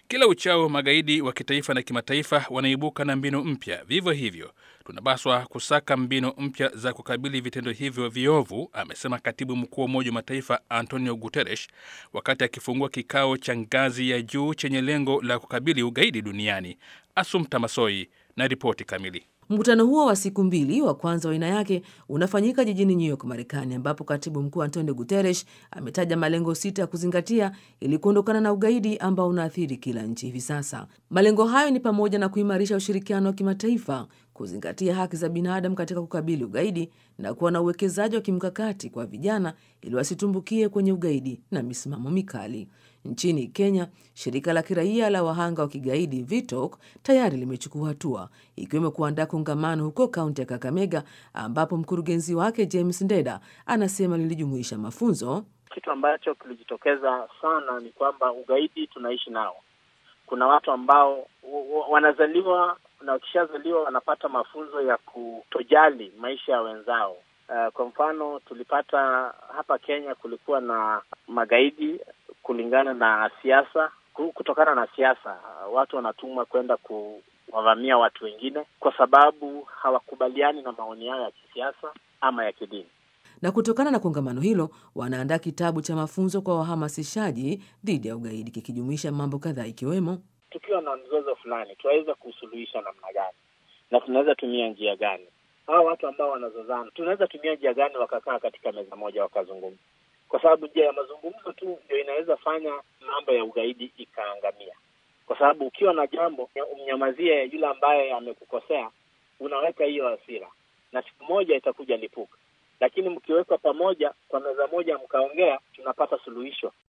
Kila uchao magaidi wa kitaifa na kimataifa wanaibuka na mbinu mpya. Vivyo hivyo, tunapaswa kusaka mbinu mpya za kukabili vitendo hivyo viovu, amesema katibu mkuu wa Umoja wa Mataifa Antonio Guterres wakati akifungua kikao cha ngazi ya juu chenye lengo la kukabili ugaidi duniani. Asumta Masoi na ripoti kamili. Mkutano huo wa siku mbili wa kwanza wa aina yake unafanyika jijini New York, Marekani, ambapo katibu mkuu Antonio Guterres ametaja malengo sita ya kuzingatia ili kuondokana na ugaidi ambao unaathiri kila nchi hivi sasa. Malengo hayo ni pamoja na kuimarisha ushirikiano wa kimataifa, kuzingatia haki za binadamu katika kukabili ugaidi na kuwa na uwekezaji wa kimkakati kwa vijana ili wasitumbukie kwenye ugaidi na misimamo mikali. Nchini Kenya, shirika la kiraia la wahanga wa kigaidi VITOK tayari limechukua hatua ikiwemo kuandaa kongamano huko kaunti ya Kakamega, ambapo mkurugenzi wake James Ndeda anasema lilijumuisha mafunzo. Kitu ambacho kilijitokeza sana ni kwamba ugaidi tunaishi nao. Kuna watu ambao wanazaliwa na wakishazaliwa wanapata mafunzo ya kutojali maisha ya wenzao. Uh, kwa mfano tulipata hapa Kenya kulikuwa na magaidi kulingana na siasa, kutokana na siasa, watu wanatumwa kwenda kuwavamia watu wengine kwa sababu hawakubaliani na maoni yao ya kisiasa ama ya kidini. Na kutokana na kongamano hilo, wanaandaa kitabu cha mafunzo kwa wahamasishaji dhidi ya ugaidi kikijumuisha mambo kadhaa ikiwemo, tukiwa na mzozo fulani tunaweza kusuluhisha namna gani na tunaweza tumia njia gani? Hawa watu ambao wanazozana tunaweza tumia njia gani wakakaa katika meza moja wakazungumza kwa sababu njia ya mazungumzo tu ndio inaweza fanya mambo ya ugaidi ikaangamia, kwa sababu ukiwa na jambo umnyamazie yule ambaye amekukosea, unaweka hiyo hasira na siku moja itakuja lipuka. Lakini mkiwekwa pamoja kwa meza moja mkaongea, tunapata suluhisho.